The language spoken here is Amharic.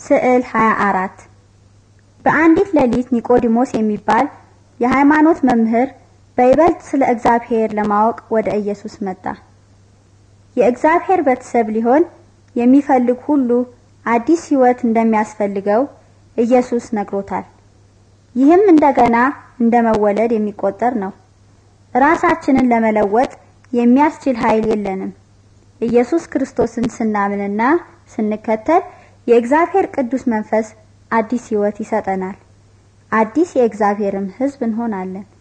ስዕል 24 በአንዲት ሌሊት ኒቆዲሞስ የሚባል የሃይማኖት መምህር በይበልጥ ስለ እግዚአብሔር ለማወቅ ወደ ኢየሱስ መጣ። የእግዚአብሔር ቤተሰብ ሊሆን የሚፈልግ ሁሉ አዲስ ሕይወት እንደሚያስፈልገው ኢየሱስ ነግሮታል። ይህም እንደገና እንደ መወለድ የሚቆጠር ነው። ራሳችንን ለመለወጥ የሚያስችል ኃይል የለንም። ኢየሱስ ክርስቶስን ስናምንና ስንከተል የእግዚአብሔር ቅዱስ መንፈስ አዲስ ሕይወት ይሰጠናል። አዲስ የእግዚአብሔርም ሕዝብ እንሆናለን።